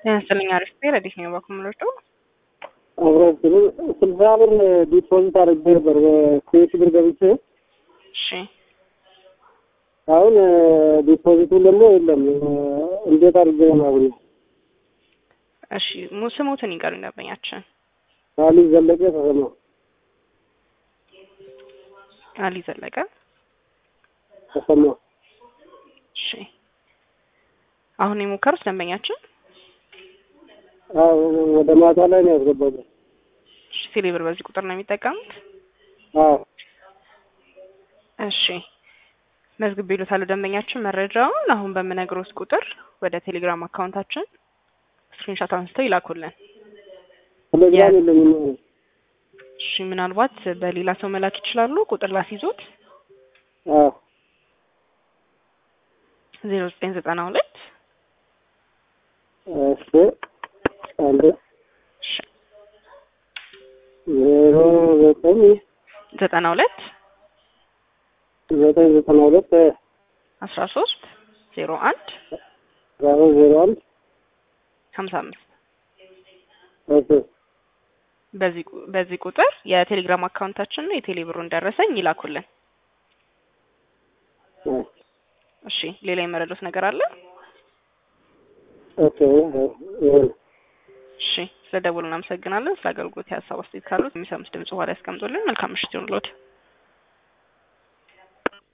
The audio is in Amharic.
ያስልኛ ርስቴ ረዲት ነው ባኩምሎቶ አብረት ስልሳ ብር ዲፖዚት አድርጌ ነበር በኩዌት ብር ገብቼ እሺ አሁን ዲፖዚቱን ደግሞ የለም። እንዴት አድርጌ ነው ማግኘት? እሺ ሙ- ስሙትን ይንገሩኝ ደንበኛችን አሊ ዘለቀ ተሰማ አሊ ዘለቀ ተሰማ እሺ አሁን የሞከሩት ደንበኛችን አዎ ወደ ማታ ላይ ነው ያስገባው። እሺ ቴሌብር በዚህ ቁጥር ነው የሚጠቀሙት አዎ እሺ መዝግብ ይሉታሉ ደንበኛችን መረጃውን አሁን በምነግሮት ቁጥር ወደ ቴሌግራም አካውንታችን ስክሪንሾት አንስተው ይላኩልን ቴሌግራም የለኝም። እሺ ምናልባት በሌላ ሰው መላክ ይችላሉ ቁጥር ላስይዞት አዎ ዜሮ ዘጠኝ ዘጠና ሁለት እሺ አንድ ዜሮ ዘጠኝ ዘጠና ሁለት ዘጠኝ ዘጠና ሁለት አስራ ሶስት ዜሮ አንድ ዜሮ ዜሮ አንድ ሀምሳ አምስት እሺ በዚህ ቁ- በዚህ ቁጥር የቴሌግራም አካውንታችን ነው የቴሌ ብሩን ደረሰኝ ይላኩልን እሺ ሌላ የመረዱት ነገር አለ ኦኬ ይሁን እሺ ስለ ደውሉ እናመሰግናለን ስለ አገልግሎት የሀሳብ አስተያየት ካሉት የሚሰሙት ድምጽ በኋላ ያስቀምጡልን መልካም ምሽት ይሁንልዎት